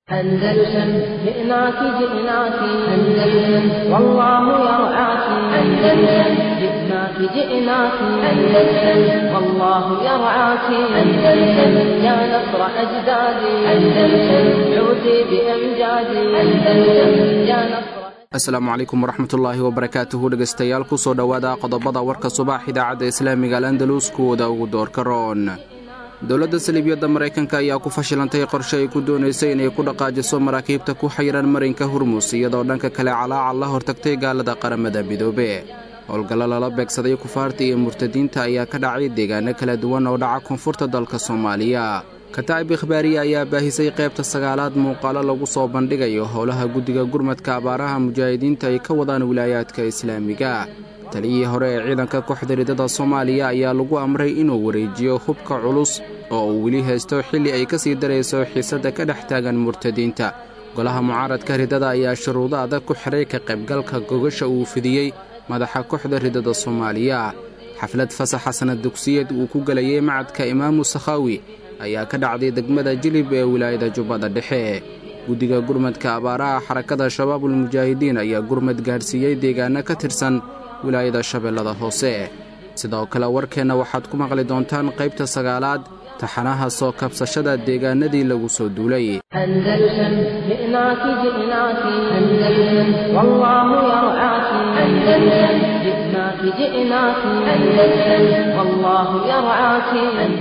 أندلسن جئناك جئناك أندلسن والله يرعاك أندلسن جئناك جئناك أندلسن والله يرعاك أندلسن يا نصر أجدادي أندلسن عودي بأمجادي أندلسن يا نصر asalaamu calaykum waraxmatullaahi wabarakaatuhu dhegaystayaal ku soo dhowaada qodobada warka subax idaacadda islaamiga al andalus kuwooda ugu doorka roon dowladda saliibiyadda maraykanka ayaa ku fashilantay qorshe ay ku doonaysay inay ku dhaqaajiso maraakiibta ku xayiran marinka hurmus iyadoo dhanka kale calaacal la hortagtay gaalada qaramada midoobe howlgallo lala beegsaday kufaarta iyo murtadiinta ayaa ka dhacay deegaano kala duwan oo dhaca koonfurta dalka soomaaliya kataa'ib ikhbaariya ayaa baahisay qaybta sagaalaad muuqaalo lagu soo bandhigayo howlaha guddiga gurmadka abaaraha mujaahidiinta ay ka wadaan wilaayaadka islaamiga taliyihii hore ee ciidanka kooxda ridada soomaaliya ayaa lagu amray inuu wareejiyo hubka culus oo uu weli haysto xilli ay ka sii darayso xiisadda ka dhex taagan murtadiinta golaha mucaaradka ridada ayaa shuruudo adag ku xidhay ka qaybgalka gogasha uu fidiyey madaxa kooxda ridada soomaaliya xaflad fasaxa sanad dugsiyeed uu ku gelayay macadka imaamu sakhaawi ayaa ka dhacday degmada jilib ee wilaayada jubbada dhexe guddiga gurmadka abaaraha xarakada shabaabulmujaahidiin ayaa gurmad gaadhsiiyey deegaano ka tirsan wilaayada shabeellada hoose sidoo kale warkeenna waxaad ku maqli doontaan qaybta sagaalaad taxanaha soo kabsashada deegaanadii lagu soo duulay أندلسن جئناك جئناك أندلسن والله يرعاك أندلسن جئناك جئناك أندلسن والله يرعاك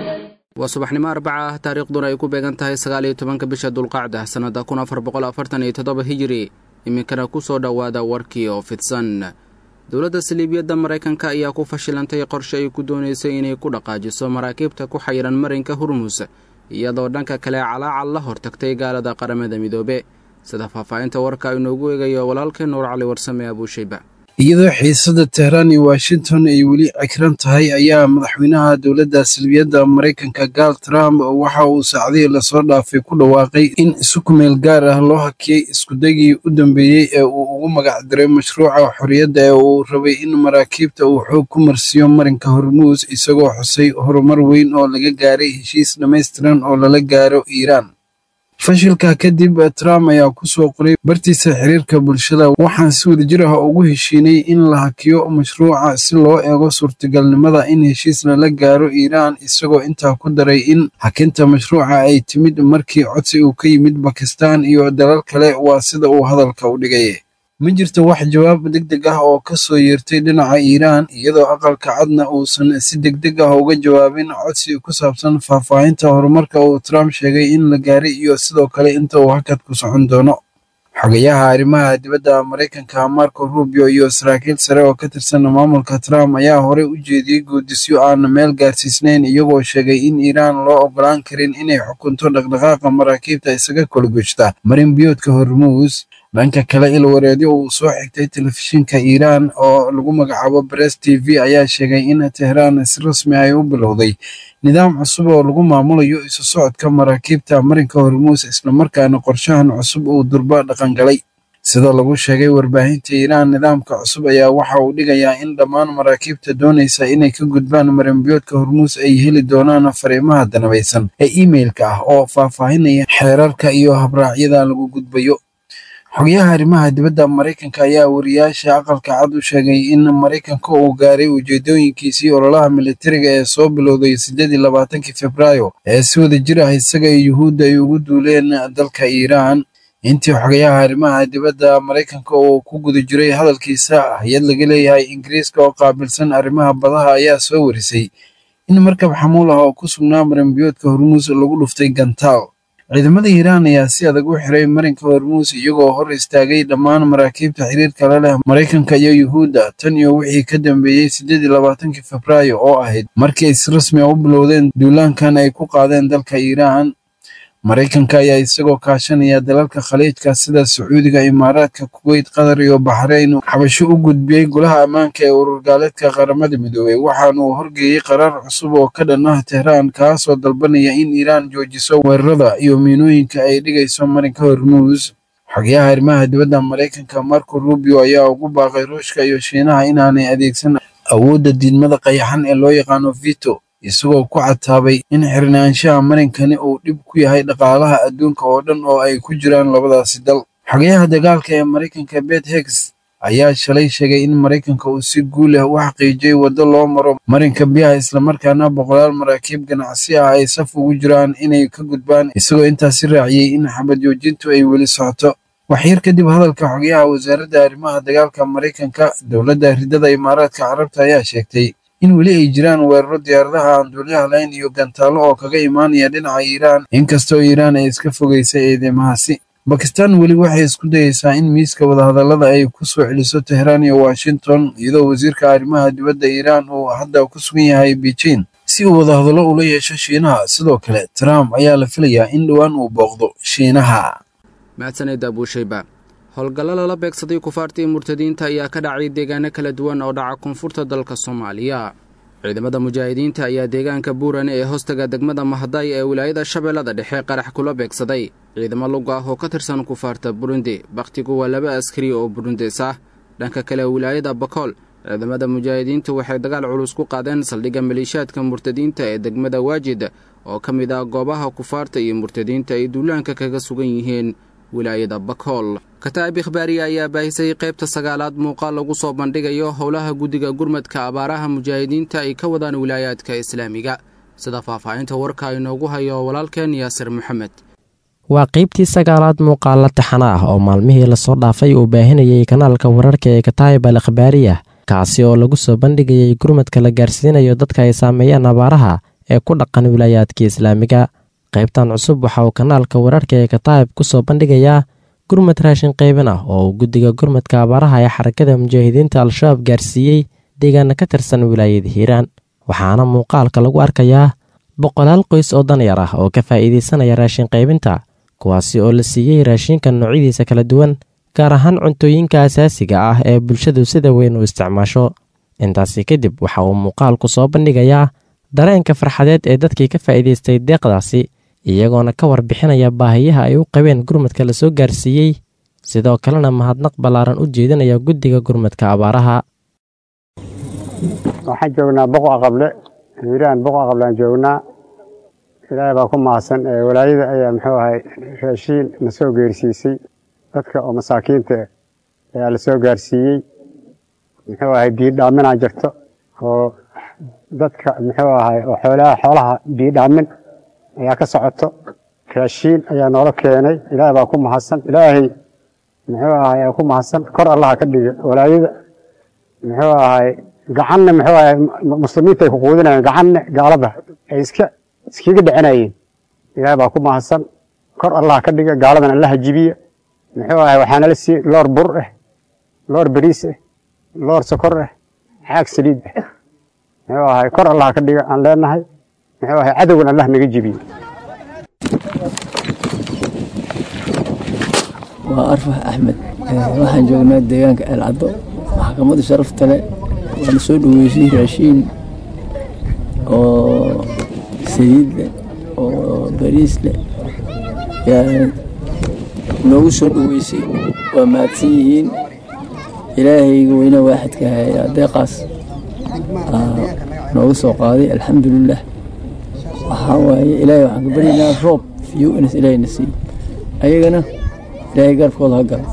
waa subaxnimo arbaca ah taariikhduna ay ku beegan tahay sagaaliyo tobanka bisha dulqacda sannadda kun afar boqol afartan iyo toddoba hijiri iminkana ku soo dhowaada warkii oo fidsan dowladda saliibiyadda maraykanka ayaa ku fashilantay qorshe ay ku doonaysay inay ku dhaqaajiso maraakiibta ku xayiran marinka hurmus iyadoo dhanka kale calaacal la hortagtay gaalada qaramada midoobe sida faahfaahinta warka inoogu eegayo walaalkeen nuur cali warsame abuushayba iyadoo xiisada tehraan iyo washington ay weli cekran tahay ayaa madaxweynaha dowladda salbiyadda maraykanka gaal trump waxa uu saacdihii lasoo dhaafay ku dhawaaqay in isu kumeel gaar ah loo hakiyey iskudagii u dambeeyey ee uu ugu magac diray mashruuca xorriyadda ee uu rabay in maraakiibta uu xoog ku marsiiyo marinka hormuus isagoo xusay horumar weyn oo laga gaaray heshiis dhammaystiran oo lala gaaro iiraan fashilka kadib trump ayaa ku soo qoray bartiisa xiriirka bulshada waxaan si wadajir ah ugu heshiinay in la hakiyo mashruuca si loo eego suurtagalnimada in heshiis lala gaaro iiraan isagoo intaa ku daray in hakinta mashruuca ay timid markii codsi uu ka yimid bakistan iyo dalal kale waa sida uu hadalka u dhigay ma jirto wax jawaab deg deg ah oo ka soo yeertay dhinaca iiraan iyadoo aqalka cadna uusan si deg deg ah uga jawaabin codsi ku saabsan faahfaahinta horumarka uu trump sheegay in la gaaray iyo sidoo kale inta uu hakad ku socon doono xogayaha arrimaha dibadda maraykanka marco rubio iyo saraakiil sare oo ka tirsan maamulka trump ayaa horey u jeediyey guudisyo aan meel gaarsiisnayn iyagoo sheegay in iiraan loo ogolaan karin inay xukunto dhaqdhaqaaqa maraakiibta isaga kolgoshta marin biyoodka hormuus dhanka kale ilwareedyo uu soo xigtay telefishinka iiraan oo lagu magacaabo bress t v ayaa sheegay in tehraan si rasmi ay u bilowday nidaam cusub oo lagu maamulayo isu socodka maraakiibta marinka hormuus islamarkaana qorshahan cusub uu durba dhaqangalay sida lagu sheegay warbaahinta iiraan nidaamka cusub ayaa waxa uu dhigayaa in dhammaan maraakiibta doonaysa inay ka gudbaan marinbiyoodka hormuus ay heli doonaan fariimaha danabaysan ee imeilka ah oo faahfaahinaya xeerarka iyo habraacyada lagu gudbayo xogayaha arrimaha dibadda maraykanka ayaa wariyaasha aqalka cad u sheegay in maraykanka uu gaaray ujeedooyinkiisii ololaha militariga ee soo bilowday siddeed iyo labaatankii februaayo ee si wada jir ah isaga iyo yuhuudda ay ugu duuleen dalka iiraan intii xogayaha arrimaha dibadda maraykanka uu ku guda jiray hadalkiisa hay-ad laga leeyahay ingiriiska oo qaabilsan arrimaha badaha ayaa soo warisay in markab xamuul ah oo ku sugnaa marinbiyoodka hormuus lagu dhuftay gantaal ciidamada iiraan ayaa si adag u xiray marinka hormuus iyagoo hor istaagay dhammaan maraakiibta xiriirka la leh maraykanka iyo yuhuudda tan iyo wixii ka dambeeyey siddeed iyo labaatankii febraayo oo ahayd markii ay si rasmi a u bilowdeen duulaankan ay ku qaadeen dalka iiraan maraykanka ayaa isagoo kaashanaya dalalka khaliijka sida sacuudiga imaaraadka kuweyt qatar iyo baxrayn xabasho u gudbiyey golaha ammaanka ee ururgaaleedka qaramada midoobey waxaana uu horgeeyey qaraar cusub oo ka dhan ah tehraan kaasoo dalbanaya in iiraan joojiso weerarada iyo miinooyinka ay dhigayso marinka hormuus xogayaha arrimaha dibadda maraykanka marco rubio ayaa ugu baaqay ruushka iyo shiinaha inaanay adeegsan awoodda diidmada qayaxan ee loo yaqaano vito isagoo ku cataabay in xirnaanshaha marinkani uu dhib ku yahay dhaqaalaha adduunka oo dhan oo ay ku jiraan labadaasi dal xogayaha dagaalka ee maraykanka bet hegs ayaa shalay sheegay in maraykanka uu si guul ah u xaqiijiyey waddo loo maro marinka biyaha islamarkaana boqolaal maraakiib ganacsi ah ay saf ugu jiraan inay ka gudbaan isagoo intaasi raaciyey in xabad joojintu ay weli socoto waxyar kadib hadalka xogayaha wasaaradda arrimaha dagaalka maraykanka dowladda ridada imaaraadka carabta ayaa sheegtay in weli ay jiraan weeraro diyaaradaha aan duuliyaha lahayn iyo gantaallo oo kaga imaanaya dhinaca iiraan inkastoo iiraan ay iska fogaysay eedeymahaasi bakistan weli waxay isku dayeysaa in miiska wadahadallada ay ku soo celiso tehraan iyo washington iyadoo wasiirka arrimaha dibadda iiraan uu hadda ku sugan yahay beijing si uu wadahadallo ula yeesho shiinaha sidoo kale trump ayaa la filayaa in dhowaan uu booqdo shiinaha mahadsaned abuushayba howlgallo lala beegsaday kufaartii murtadiinta ayaa ka dhacay deegaano kala duwan oo dhaca koonfurta dalka soomaaliya ciidamada mujaahidiinta ayaa deegaanka buurane ee hoostaga degmada mahday ee wilaayada shabeellada dhexe qarax kula beegsaday ciidamo lug ah oo ka tirsan kufaarta burundi bakhtigu waa laba askari oo burundes ah dhanka kale wilaayada bakool ciidamada mujaahidiintu waxay dagaal culus ku qaadeen saldhigga maleeshiyaadka murtadiinta ee degmada waajid oo ka mid ah goobaha kufaarta iyo murtadiinta ay duulaanka kaga sugan yihiin wilaayada bakool kataa'ib ikhbaariya ayaa baahisay qaybta sagaalaad muuqaal lagu soo bandhigayo howlaha guddiga gurmadka abaaraha mujaahidiinta ay ka wadaan wilaayaadka islaamiga sida faahfaahinta warka inoogu hayo walaalkeen yaasir maxamed waa qaybtii sagaalaad muuqaalla taxana ah oo maalmihii lasoo dhaafay uu baahinayay kanaalka wararka ee kataa'ib al ikhbaariya kaasi oo lagu soo bandhigayay gurmadka la gaarsiinayo dadka ay saameeyeen abaaraha ee ku dhaqan wilaayaadka islaamiga qaybtan cusub waxa uu kanaalka wararka ee kataa'ib ku soo bandhigayaa gurmad raashin qaybin ah oo uu guddiga gurmadka abaaraha ee xarakada mujaahidiinta al-shabaab gaarsiiyey deegaana ka tirsan wilaayada hiiraan waxaana muuqaalka lagu arkayaa boqolaal qoys oo danyar ah oo ka faa'iidaysanaya raashin qaybinta kuwaasi oo la siiyey raashinka noocyadiisa kala duwan gaar ahaan cuntooyinka asaasiga ah ee bulshadu sida weyn u isticmaasho intaasi kadib waxa uu muuqaalku soo bandhigayaa dareenka farxadeed ee dadkii ka faa'iidaystay deeqdaasi iyagoona ka warbixinaya baahiyaha ay u qabeen gurmadka la soo gaarsiiyey sidoo kalena mahadnaq ballaaran u jeedinaya guddiga gurmadka abaaraha waxaan joognaa boqo aqable hiiraan boqo aqableaan joognaa ilaahay baa ku mahadsan walaayada ayaa muxuu ahay raashiin na soo geersiisay dadka oo masaakiinta ayaa la soo gaarsiiyey muxuu ahay biidhaaminaa jirto oo dadka muxuu ahay oo xoolaha xoolaha biidhaamin ayaa ka socoto raashiin ayaa noola keenay ilaahay baa ku mahadsan ilaahay muxuu ahay aa ku mahadsan kor allaha ka dhiga walaayada muxuu ahay gacanna muxuu ahay muslimiinta ay ku quudinayeen gacanna gaalada ay iska iskaga dhicinayeen ilaahay baa ku mahadsan kor allaha ka dhiga gaaladan allaha jibiya muxuu ahay waxaana la siiyey loor bur ah loor bariis ah loor sokor ah xaag saliid ah muxuu ahay kor allaha ka dhiga aan leenahay muxuu ahay cadowgan allah naga jibiye waa arfax axmed waxaan joognaa deegaanka eelcaddo maxkamadda sharafta leh waana soo dhaweysay raashiin oo saliid leh oo bariis leh yaa noogu soo dhaweysay waa mahadsan yihiin ilaahayga weyne waaxidka hayaa deeqaas nooga soo qaaday alxamdulilah waxaa waaye ilaahay waxaan ka baryaynaa roob fiyo inas ilaahayna siiyo ayagana ilaahay garabkooda ha galo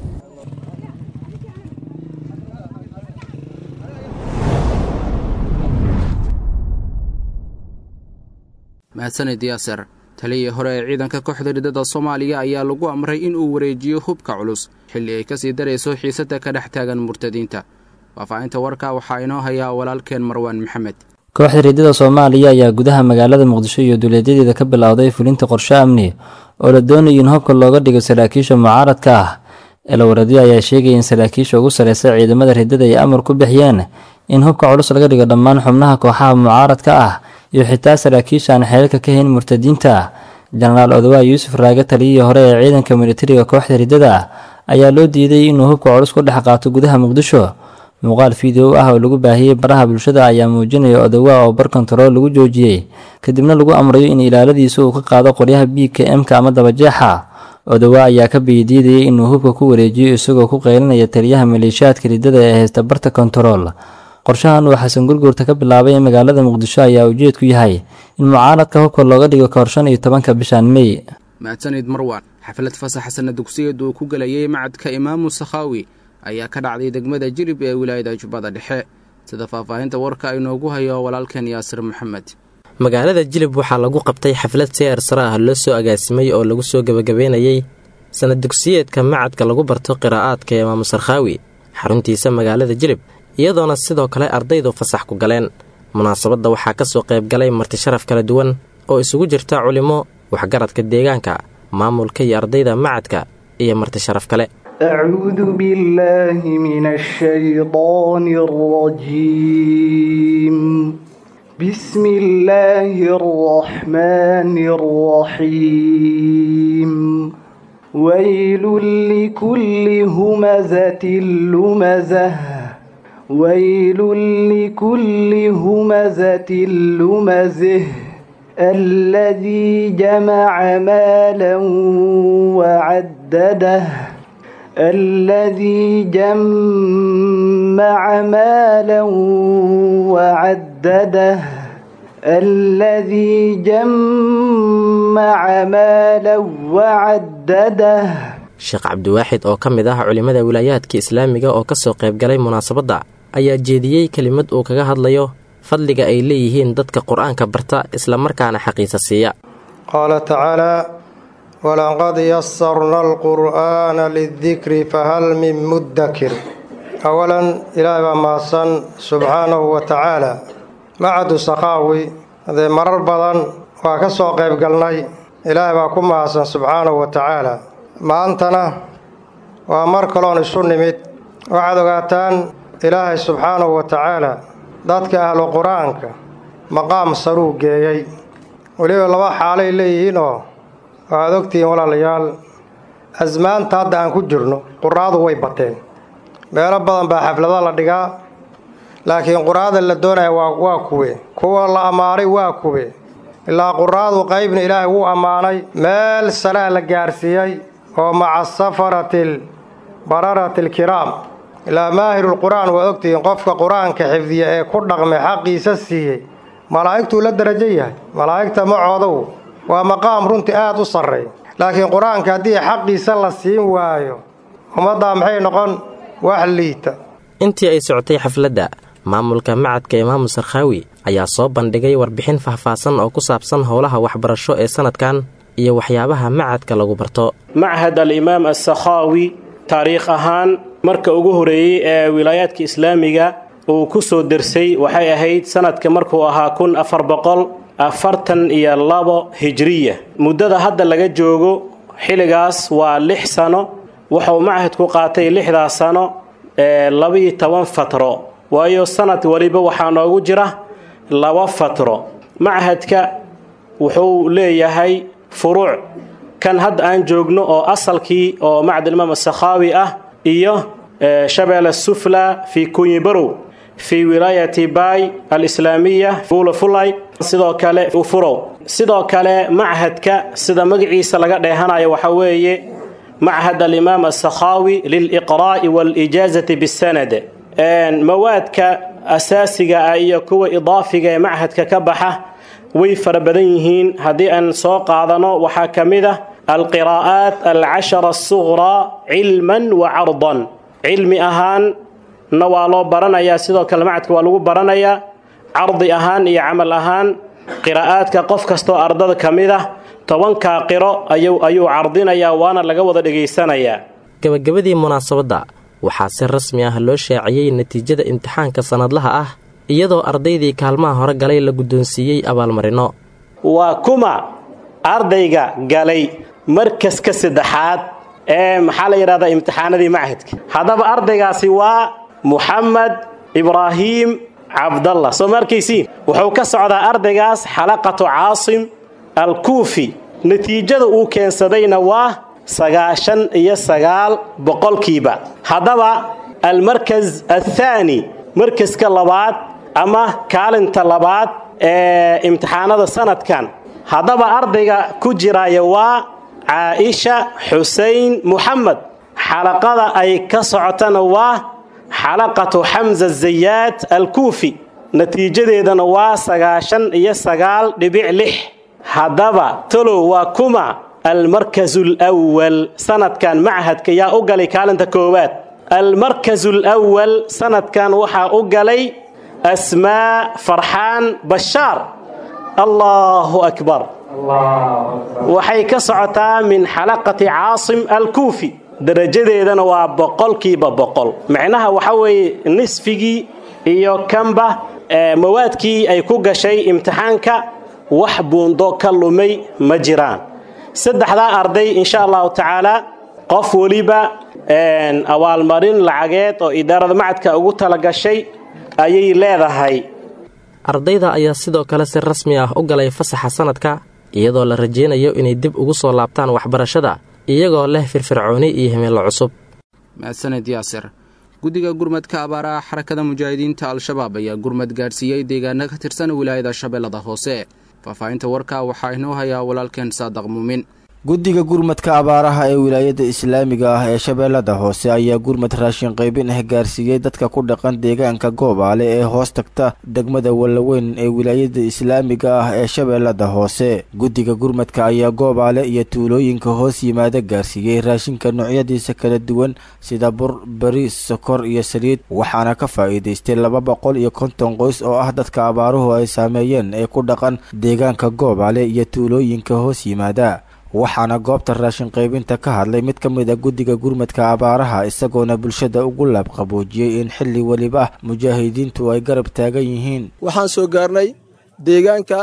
mahadsanid yaasir taliyii hore ee ciidanka kooxda ridada soomaaliya ayaa lagu amray in uu wareejiyo hubka culus xilli ay kasii darayso xiisada ka dhex taagan murtadiinta faahfaahinta warka waxaa inoo hayaa walaalkeen marwaan maxamed kooxda ridada soomaaliya ayaa gudaha magaalada muqdisho iyo duleedyadeeda ka bilowday fulinta qorshe amni oo la doonaya in hubka looga dhigo saraakiisha mucaaradka ah eelawaradyo ayaa sheegaya in saraakiisha ugu sareysa ciidamada ridada ay amar ku bixiyeen in hubka culus laga dhigo dhammaan xubnaha kooxaha mucaaradka ah iyo xitaa saraakiisha aan xeelka ka hayn murtadiinta jenaraal odawaa yuusuf raage taliyihii hore ee ciidanka militariga kooxda ridada ayaa loo diiday inuu hubka culus ku dhex qaato gudaha muqdisho muuqaal fiideo ah oo lagu baahiyey baraha bulshada ayaa muujinaya odawaa oo bar kontarool lagu joojiyey kadibna lagu amrayo in ilaaladiisa uu ka qaado qoryaha b k m-ka ama dabajeexa odawaa ayaa ka biyadiidayay inuu hubka ku wareejiyo isagoo ku qeylinaya taliyaha maleeshiyaadka ridada ee haysta barta kontarool qorshahan uu xasan gurguurta ka bilaabay ee magaalada muqdisho ayaa ujeedku yahay in mucaaradka hubka looga dhigo kahor shan iyo tobanka bishan mey mahadsanid marwan xaflad fasaxa sana dugsiyeed uu ku gelayay macadka imaamu sakhaawi ayaa ka dhacday degmada jirib ee wilaayada jubbada dhexe sida faahfaahinta warka inoogu hayo walaalkeen yaasir maxamed magaalada jilib waxaa lagu qabtay xaflad seer sare ah loo soo agaasimay oo lagu soo gebagabeynayey sanad dugsiyeedka macadka lagu barto qiraa'aadka imaamu sarkhaawi xaruntiisa magaalada jilib iyadoona sidoo kale ardaydu fasax ku galeen munaasabadda waxaa ka soo qayb galay marti sharaf kala duwan oo isugu jirta culimo waxgaradka deegaanka maamulka iyo ardayda macadka iyo marti sharaf kale أعوذ بالله من الشيطان الرجيم بسم الله الرحمن الرحيم ويل لكل همزة لمزة ويل لكل همزة لمزه الذي جمع مالا وعدده الذي جمع مالا وعدده الذي جمع مالا وعدده sheekh cabdiwaaxid oo ka mid ah culimmada wilaayaadka islaamiga oo ka soo qayb galay munaasabadda ayaa jeediyey kelimad uu kaga hadlayo fadliga ay leeyihiin dadka qur-aanka barta islamarkaana xaqiisa siiya qaala tacaalaa walaqad yasarna alqur'aana lidikri fahal min muddakir awalan ilaahay baa mahadsan subxaanahu wa tacaala macadu sakhaawi hadee marar badan waa ka soo qayb galnay ilaahay baa ku mahadsan subxaanahu wa tacaala maantana waa mar kaloon isu nimid waxaad ogaataan ilaahay subxaanahu wa tacaala dadka ahlu qur-aanka maqaam saruu geeyey weliba laba xaalay leeyihiin oo waxaad ogtihiin walaalayaal asmaanta hadda aan ku jirno quraadu way bateen meelo badan baa xaflada la dhigaa laakiin quraada la doonaya waa waa kuwe kuwa la ammaanay waa kuwe ilaa quraadu qaybna ilaahay wuu ammaanay meel saraa la gaarsiiyey oo maca safaratil bararatil kiraam ilaa maahirulqur-aan waad ogtihiin qofka qur-aanka xifdiya ee ku dhaqmay xaqiisa siiyey malaa'igtuu la darajo yahay malaa'igta macoodow waa maqaam runtii aada u sarreey laakiin qur-aanka haddii xaqiisa la siin waayo ummaddaa maxay noqon wax liita intii ay socotay xafladda maamulka macadka imaamu sarkhaawi ayaa soo bandhigay warbixin faahfaahsan oo ku saabsan howlaha waxbarasho ee sanadkan iyo waxyaabaha macadka lagu barto machad alimaam assakhaawi taariikh ahaan marka ugu horeeyey ee wilaayaadka islaamiga uu ku soo dersay waxay ahayd sanadka markuu ahaa kun afar boqol afartan iyo labo hijriya muddada hadda laga joogo xilligaas waa lix sano wuxuu machadku qaatay lixdaas sano ee labiyo toban fatro waayo sanad waliba waxaa noogu jira laba fatro machadka wuxuu leeyahay furuuc kan hadda aan joogno oo asalkii oo macdalimaam asakhaawi ah iyo shabeelle sufla fii kunyibarow fii wilaayati baay alislaamiya fuulafulay sidoo kale ufurow sidoo kale machadka sida magaciisa laga dheehanayo waxaa weeye machad alimaam asakhaawi liliqraa'i waalijaazati bisanad mawaadka asaasiga ah iyo kuwa idaafiga ee machadka ka baxa way fara badan yihiin haddii aan soo qaadano waxaa ka mid ah alqiraa'aat alcashara asuqraa cilman wa cardan cilmi ahaanna waa loo baranayaa sidoo kale macadka waa lagu baranayaa cardi ahaan iyo camal ahaan qiraa'aadka qof kastoo ardada ka mid ah tobankaa qiro ayuu cardinayaa waana laga wada dhegaysanayaa gabagabadii munaasabadda waxaa si rasmi ah loo shaaciyey natiijada imtixaanka sannadlaha ah iyadoo ardaydii kaalmaha hore galay la guddoonsiiyey abaalmarino waa kuma ardayga galay markaska saddexaad ee maxaa la yidhahdaa imtixaanadii machadka haddaba ardaygaasi waa muxamed ibraahiim cabdallah soo ma arkaysiin wuxuu ka socdaa ardaygaas xalaqatu caasim alkuufi natiijada uu keensadayna waa sagaashan iyo sagaal boqolkiiba haddaba almarkas athaani markaska labaad ama kaalinta labaad ee imtixaanada sanadkan haddaba ardayga ku jiraya waa caa'isha xusein muxamed xalaqada ay ka socotana waa xalaqatu xamza zayaad alkuufi natiijadeedana waa sagaashan iyo sagaal dhibic lix haddaba talow waa kuma almarkazu lwal sanadkan machadka yaa u galay kaalinta koowaad almarkazu lwal sanadkan waxaa u galay asmaa farxaan bashaar allahu akbar waxay ka socotaa min xalaqati caasim alkuufi darajadeedana waa boqolkiiba boqol macnaha waxa weeye nisfigii iyo kanba mawaadkii ay ku gashay imtixaanka wax buundo ka lumay ma jiraan saddexdaa arday insha allahu tacaala qof weliba abaalmarin lacageed oo idaarada macadka ugu talagashay ayay leedahay ardayda ayaa sidoo kale si rasmi ah u galay fasaxa sanadka iyadoo la rajaynayo inay dib ugu soo laabtaan waxbarashada iyagoo leh firfircooni iyo himilo cusub mahadsaned yaasir guddiga gurmadka abaaraha xarakada mujaahidiinta al-shabaab ayaa gurmad gaadhsiiyey deegaano ka tirsan wilaayada shabeellada hoose faahfaahinta warka waxaa inoo hayaa walaalkeen saadaq muumin guddiga gurmadka abaaraha ee wilaayada islaamiga ah ee shabeellada hoose ayaa gurmad raashin qaybin ah gaarsiiyey dadka ku dhaqan deegaanka goobaale ee hoos tagta degmada wallaweyn ee wilaayada islaamiga ah ee shabeellada hoose guddiga gurmadka ayaa goobaale iyo tuulooyinka hoos yimaada gaarsiiyey raashinka noocyadiisa kala duwan sida bur bariis sokor iyo saliid waxaana ka faa'iidaystay laba boqol iyo konton qoys oo ah dadka abaaruhu ay saameeyeen ee ku dhaqan deegaanka goobaale iyo tuulooyinka hoos yimaada waxaana goobta raashin qaybinta ka hadlay mid ka mid a guddiga gurmadka abaaraha isagoona bulshada ugu laabqaboojiyey in xilli weliba ah mujaahidiintu ay garab taagan yihiin waxaan soo gaarnay deegaanka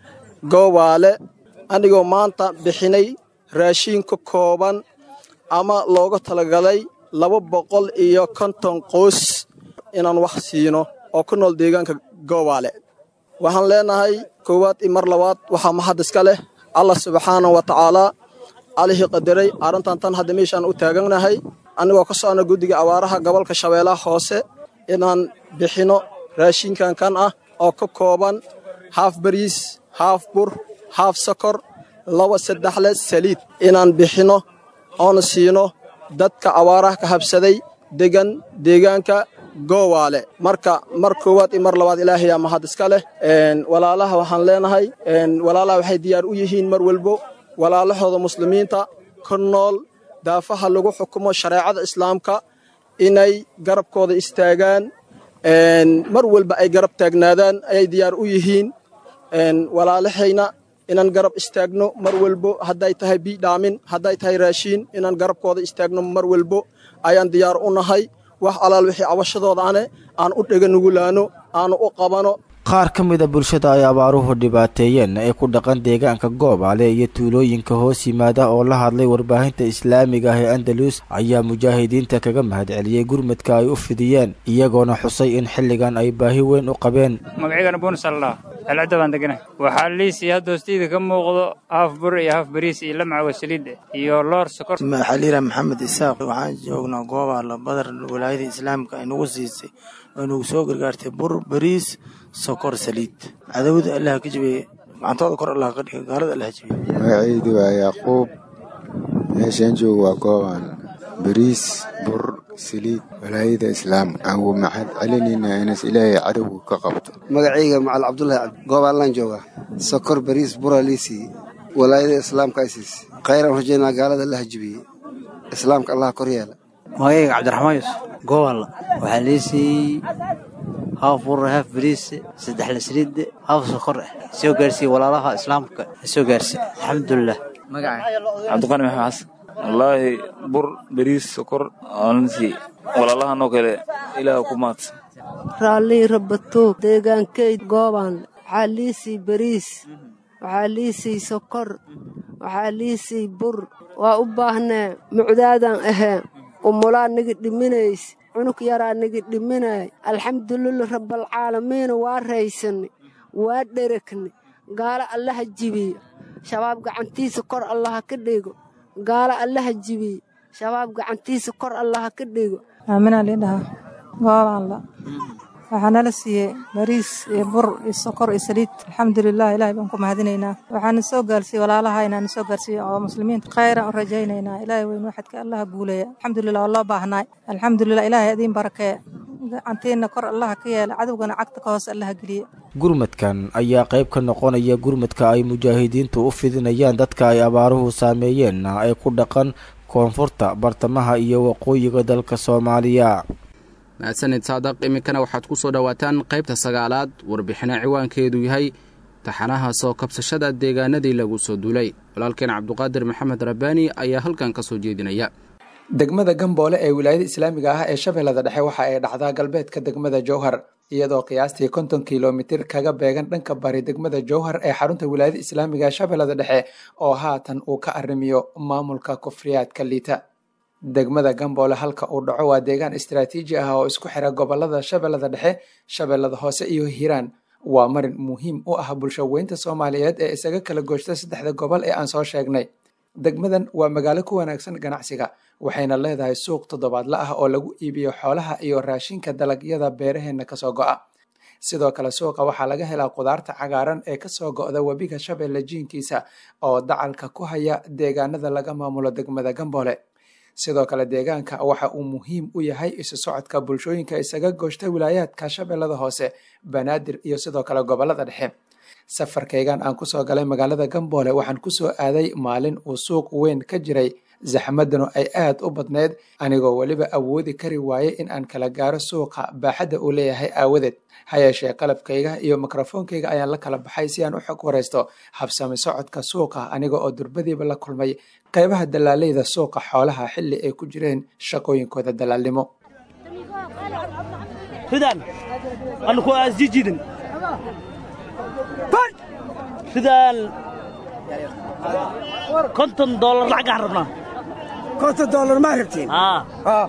goobaale anigoo maanta bixinay raashiin ka kooban ama looga talagalay laba boqol iyo konton qoys inaan wax siino oo ku nool deegaanka goobaale waxaan leenahay koowaad iyo mar labaad waxaa mahad iska leh allah subxaana wa tacaalaa allihii qadaray arrintan tan hadda meeshaan u taaganahay annigoo ka socna guddiga abaaraha gobolka shabeellaha hoose inaan bixinno raashinkan kan ah oo ka kooban haaf bariis haaf bur haaf sokor laba saddexle saliid inaan bixinno oona siino dadka abaaraha ka habsaday degan deegaanka goowaale marka mar koowaad iyo mar labaad ilaahayaa mahad iska leh walaalaha waxaan leenahay walaalaha waxay diyaar u yihiin mar walbo walaalahooda muslimiinta ka nool daafaha lagu xukumo shareecada islaamka inay garabkooda istaagaan mar walba ay garab taagnaadaan ayay diyaar u yihiin walaalahayna inaan garab istaagno mar walbo hadday tahay biidhaamin hadday tahay raashiin inaan garabkooda istaagno mar walbo ayaan diyaar u nahay wax alaal wixii cabashadooda ane aan u dhega nugulaano aanu u qabano qaar ka mid a bulshada ay abaaruhu dhibaateeyeen ee ku dhaqan deegaanka goobaale iyo tuulooyinka hoos yimaada oo la hadlay warbaahinta islaamiga ah ee andalus ayaa mujaahidiinta kaga mahadceliyey gurmadka ay u fidiyeen iyagoona xusay in xilligan ay baahi weyn u qabeen magaciygana buunsalla celcadda baan deganahay waxaa liisii hadda hoostayda ka muuqdo haaf bur iyo haaf bariis iyo lamcawa saliid iyo loor sokor xaliila maxamed isaaq waxaan joognaa goobaala badar walaayada islaamka ay nagu siisay oo nagu soo gargaartay bur bariis sokor saliid cadawada allah ka jabeeye gacantooda kor allah ka dhiga gaalada allah jabeeye magacaydu waa yacquub meeshaan joogo waa goobaan bariis bur saliid walaayada islaamka aan uu maxad celinaynaa inas ilaahay cadowga ka qabto magacayga macal cabdulahi cabdi goobaanlaan joogaa sokor bariis bura liisii walaayada islaamka ay siisay khayran rajaynaa gaalada allah jabeeye islaamka allah kor yeela magacayga cabdiraxmaan yuusuf goobaanla waxaa liisii haaf bur haaf bariis saddex la saliid haaf sokor ah soo gaarsiiye walaalaha islaamka soo gaarsiiye alxamdulilah cabdiqani maxamed xasan wallaahi bur bariis sokor aansi walaalahanoo kale ilaah ku maadsan raallii rabatoog deegaankeyd goobaan waxaa liisii bariis waxaa liisii sokor waxaa liisii bur waa u baahnee mucdaadaan ahee umulaa nigi dhiminays cunug yaraa nigi dhiminay alxamdulilah rabbalcaalamiina waa raysannay waa dheregnay gaalo allaha jibiyo shabaab gacantiisa kor allaha ka dhigo gaalo allaha jibiyo shabaab gacantiisa kor allaha ka dhigo aaminaa liidhahaa goobaanla waxaa nala siiyey bariis iyo bur iyo sokor iyo saliid alxamdulilah ilahay baan ku mahadinaynaa waxaana soo gaarsiiyey walaalaha inaana soo gaarsiiye oo muslimiinta khayran u rajaynaynaa ilahay weyn waxadka allaha guuleeya alxamdulilah waa loo baahnaay alxamdulilah ilahay adiin barakee gacantiina kor allaha ka yeela cadowgana cagta ka hoose allaha geliye gurmadkan ayaa qayb ka noqonaya gurmadka ay mujaahidiintu u fidinayaan dadka ay abaaruhu saameeyeen ee ku dhaqan koonfurta bartamaha iyo waqooyiga dalka soomaaliya mahadsanid saadaq iminkana waxaad ku soo dhowaataan qaybta sagaalaad warbixina ciwaankeedu yahay taxanaha soo kabsashada deegaanadii lagu soo duulay walaalkeen cabduqaadir maxamed rabbaani ayaa halkan ka soo jeedinaya degmada gamboole ee wilaayada islaamiga ah ee shabeellada dhexe waxa ay dhacdaa galbeedka degmada jowhar iyadoo qiyaastii konton kilomitir kaga beegan dhanka bari degmada jowhar ee xarunta wilaayada islaamiga ee shabeellada dhexe oo haatan uu ka arrimiyo maamulka kufriyaadka liita degmada gamboole halka uu dhaco waa deegaan istaraatiiji ah oo isku xira gobolada shabeellada dhexe shabeellada hoose iyo hiiraan waa marin muhiim u ah bulsho weynta soomaaliyeed ee isaga kala gooshta saddexda gobol ee aan soo sheegnay degmadan waa magaalo ku wanaagsan ganacsiga waxayna leedahay suuq toddobaadla ah oo lagu iibiyo xoolaha iyo raashinka dalagyada beeraheenna kasoo go'a sidoo kale suuqa waxaa laga helaa qudaarta cagaaran ee kasoo go'da webiga shabeelle jiinkiisa oo dacalka ku haya deegaanada laga maamulo degmada gamboole sidoo kale deegaanka waxa uu muhiim u yahay isu socodka bulshooyinka isaga gooshta wilaayaadka shabeellada hoose banaadir iyo sidoo kale gobolada dhexe safarkaygan aan kusoo galay magaalada gamboole waxaan kusoo aaday maalin uu suuq weyn ka jiray zaxmadanu ay aad u badneyd anigoo weliba awoodi kari waayey in aan kala gaaro suuqa baaxadda uu leeyahay aawadeed ha yeeshee qalabkayga iyo mikrofoonkayga ayaan la kala baxay si aan u xog waraysto habsami socodka suuqa aniga oo durbadiiba la kulmay qaybaha dalaaleyda suuqa xoolaha xilli ay ku jireen shaqooyinkooda dalaalnimo ridaan anku asjijidin ridaan konton doolar lacagaan rabnaa konton doolar maa rabtiin haw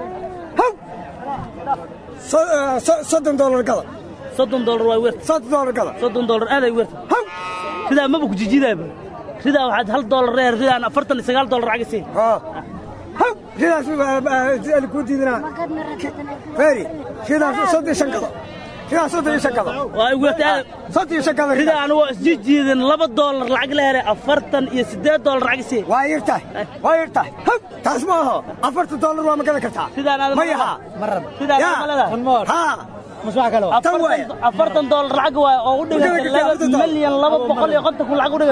soddon doolar gada soddon doolar waa weerta soddon doolar gada soddon doolar aaday weerta haw ridaa maba ku jijidaaba ridaa waxaad hal doolar reer ridaan afartan iyo sagaal doolar lacag isii haw ridaas ku diidinaa feeri ridaas soddon shan gado ridaas soddon iyo shan gado waa weerta soddon iyo shan gado ridaa anigoo isjijiidin laba doolar lacag la helay afartan iyo siddeed doolar lacag isii waa yirtahay waa yirtahay haw taas ma aho afartan doolar waa ma gadan kartaa ridaan aad ma yaha ridaan ma leedahay haa afartan doolar lacag waay oo u dhiganta laba milyan laba boqol iyo konton kun lacag u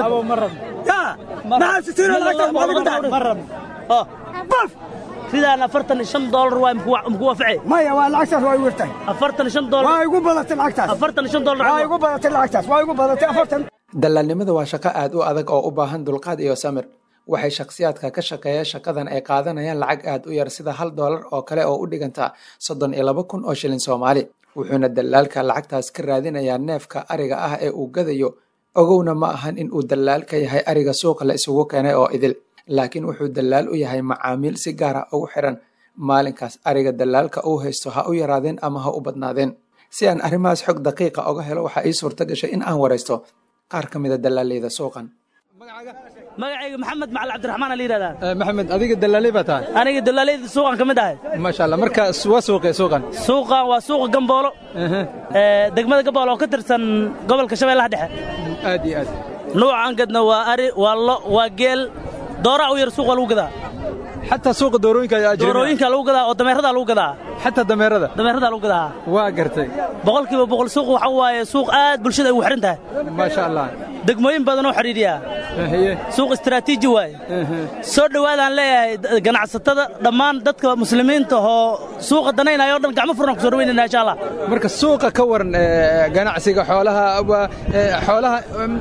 dhiganta sidaan afartan iyo shan doolar waay muku waafacay maya waa lacagtaas waa igu yartahay afartan iyo shan doolar waa igu badatay lacagtaas afartan iyo shan doolar waa igu badatay lacagtaas waa igu badatay afartan dalaalnimada waa shaqo aad u adag oo u baahan dulqaad iyo samir waxay shakhsiyaadka ka shaqeeya shaqadan ay qaadanayaan lacag aad u yar sida hal doolar oo kale oo u dhiganta soddon iyo laba kun oo shilin soomaali wuxuuna dalaalka lacagtaas ka raadinayaa neefka ariga ah ee uu gadayo ogowna ma ahan in uu dalaal ka yahay ariga suuqa la isugu keenay oo idil laakiin wuxuu dalaal u yahay macaamiil si gaara ugu xiran maalinkaas ariga dalaalka uu haysto ha u yaraadeen ama ha u badnaadeen si aan arrimahaas xog daqiiqa oga helo waxaa ii suurta gashay in aan waraysto qaar ka mida dalaaleyda suuqan magacayga maxamed macali cabdiraxmaan la yidhahdaa maxamed adiga dalaaley baa tahay aniga dalaaleyda suuqan ka mid ahay maasha allah marka waa suuqee suuqan suuqan waa suuqa gamboolo degmada gamboolo oo ka tirsan gobolka shabeellaha dhexe aad iyo aad nuucan gadna waa ari waa lo waa geel dooraa u yar suuqa lagu gadaa xataa suuqa doorooyinka ayaa ajrina doorooyinka lagu gadaa oo dameeradaa lagu gadaa xataa dameerada dameeradaa lagu gadaa waa gartay boqolkiiba boqol suuq waxa waaye suuq aad bulshada ay ugu xidhan tahay maasha allah degmooyin badan oo xidhiidhiya suuq istaraatiiji waaye soo dhowaadaan leeyahay ganacsatada dhammaan dadka muslimiinta oo suuqa danaynaya oo dhan gacmo furan ku soo dhaweynayna insha allah marka suuqa ka waran ganacsiga xoolaha xoolaha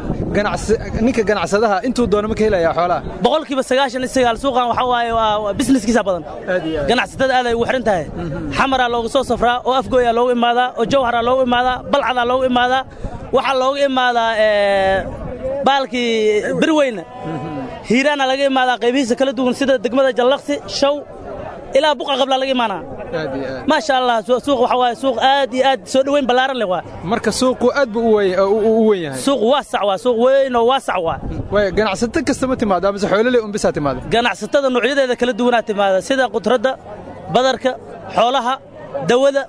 ninka ganacsadaha intuu doono ma ka helaya xoolaha boqolkiiba sagaashan iyo sagaal suuqan waxa waaye waa businesskiisa badan ganacsatada aad ay ugu xidhan tahay xamaraa looga soo safraa oo afgooyaa loogu imaadaa oo jawharaa loogu imaadaa balcadaa loogu imaadaa waxaa looga imaadaa baalkii birweyne hiiraana laga imaadaa qaybihiisa kala duwan sida degmada jallaqsi shaw ilaa buqa qablaa laga imaanaa maasha allah suuq waxa waaye suuq aad iyo aad soo dhoweyn ballaaran leh waa marka suuqu aad buu u weyn yahay suuq waasac waa suuq weyn oo waasac waa way ganacsato kasta ma timaado amase xoololey un bisaa timaado ganacsatada noocyadeeda kala duwanaa timaada sida qudradda badarka xoolaha dawada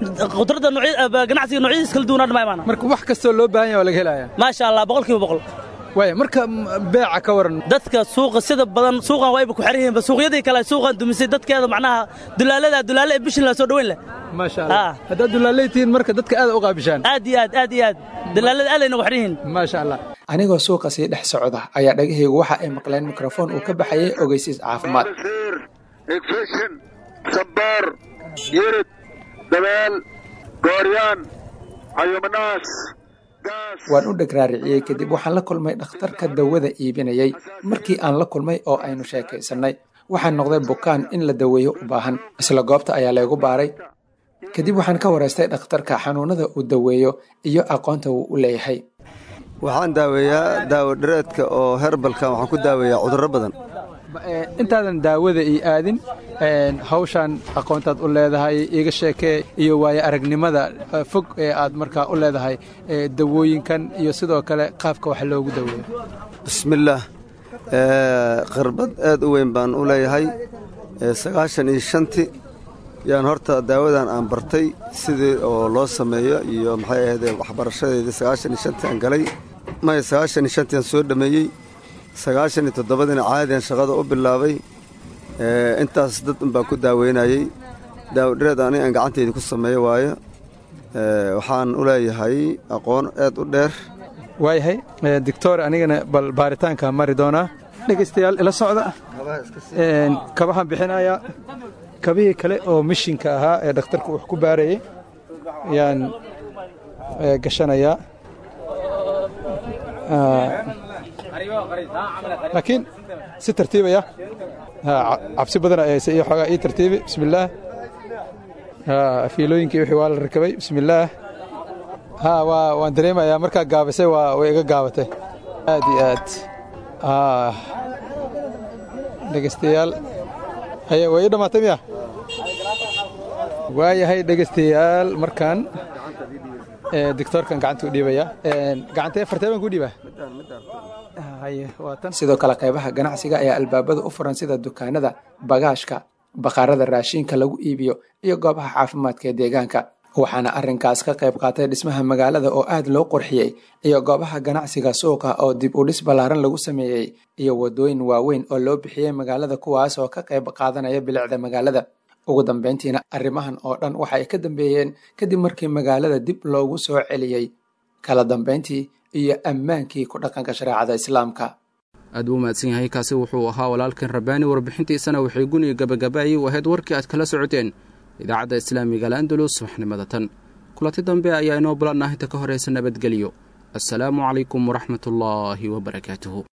khudradda noocya- ganacsiga noocyadiis kala duwanaa dhammaa imaana marka wax kastoo loo baahan yahay waa laga helayaa maasha allah boqolkiiba boqol waaya marka m- beeca ka waran dadka suuqa sida badan suuqan wayba ku xiran yihiinba suuqyadii kale suuqan dumisay dadkeeda macnaha dulaalada dulaale ee bishin la soo dhoweyn leh maasha allah haddaad dulaaleytihiin marka dadka aad u qaabishaan aad iyo aad aad iyo aad dulaalada aad ayna ku xiran yihiin maasha allah anigoo suuqa sii dhex socda ayaa dhagahaygu waxa ay maqleen mikrofon uu ka baxayay ogeysiis caafimaad igfishin sambaar yirid dabeel gooryaan cayumanaas waan u dhagraariciyey kadib waxaan la kulmay dhakhtarka dawada iibinayay markii aan la kulmay oo aynu sheekaysannay waxaan noqday bukaan in la daweeyo u baahan isla goobta ayaa laygu baaray kadib waxaan ka waraystay dhakhtarka xanuunada uu daweeyo iyo aqoonta uu u leeyahay waxaan daaweeyaa daawo dhareedka oo herbalka waxaan ku daaweeyaa cudurro badan intaadan daawada ii aadin een, hawshan aqoontaad u leedahay iga sheekee iyo waayo aragnimada eh, fog ee aad markaa u leedahay eh, dawooyinkan iyo sidoo kale qaabka wax loogu daweeyo bismillaah Eh, khirbad aad u weyn baan u leeyahay Eh, sagaashan iyo shanti yaan horta daawadan aan bartay sidii oo loo sameeyo iyo maxay ahayd waxbarashadeedii sagaashan iyo shanti aan galay maya sagaashan iyo shanti aan soo dhammeeyey sagaashan iyo toddobadiina caadiyan shaqada u bilaabay Eh, intaas dad un baan ku daaweynayey daawo dhareed ani aan gacanteyda ku sameeyo waayo Eh, waxaan u leeyahay aqoon aad u dheer waayahay eh, doctor anigana bal baaritaanka mari doonaa dhegaystayaal ila socda Een, kabahaan bixinayaa kabihii kale oo mishinka ahaa ee dhakhtarku wax ku baarayay ayaan eh, gashanayaa Ah, laakiin si tartiibaya Ha, ca- cabsi badan ayayse iyo xoogaa ii tartiibi bismillaah Ha, fiilooyinkii wixii waa la rakabay bismillaah ha waa waan dareemayaa markaa gaabisay waa way iga gaabatay aad iyo aad Ah, dhegaystayaal haye way ii dhammaatay miya waayahay dhegaystayaal markaan eh, doctoorkan gacanta u dhiibaya Een, gacantee fartee baan ku dhiibaa haye waa tan sidoo kale qaybaha ganacsiga ayaa albaabada u furan sida dukaanada bagaashka bakhaarada raashinka lagu iibiyo iyo goobaha caafimaadka ee deegaanka waxaana arrinkaas ka qayb qaatay dhismaha magaalada oo aad loo qurxiyey iyo goobaha ganacsiga suuqa oo dib u dhis ballaaran lagu sameeyey iyo wadooyin waaweyn oo loo bixiyey magaalada kuwaas oo ka qayb qaadanaya bilicda magaalada ugu dambeyntiina arrimahan oo dhan waxa ay ka dambeeyeen kadib markii magaalada dib loogu soo celiyey kala dambeyntii iyo ammaankii ku dhaqanka shareecada islaamka aad buu mahadsan yahay kaasi wuxuu ahaa walaalkan rabbaani warbixintiisana waxay guniga gabagabaayay u ahayd warkii aad kala socoteen idaacadda islaamiga al'andalus subaxnimada tan kulanti dambe ayaa inoo balannah inta ka horaysa nabadgelyo assalaamu calaykum waraxmatullaahi wabarakaatuhu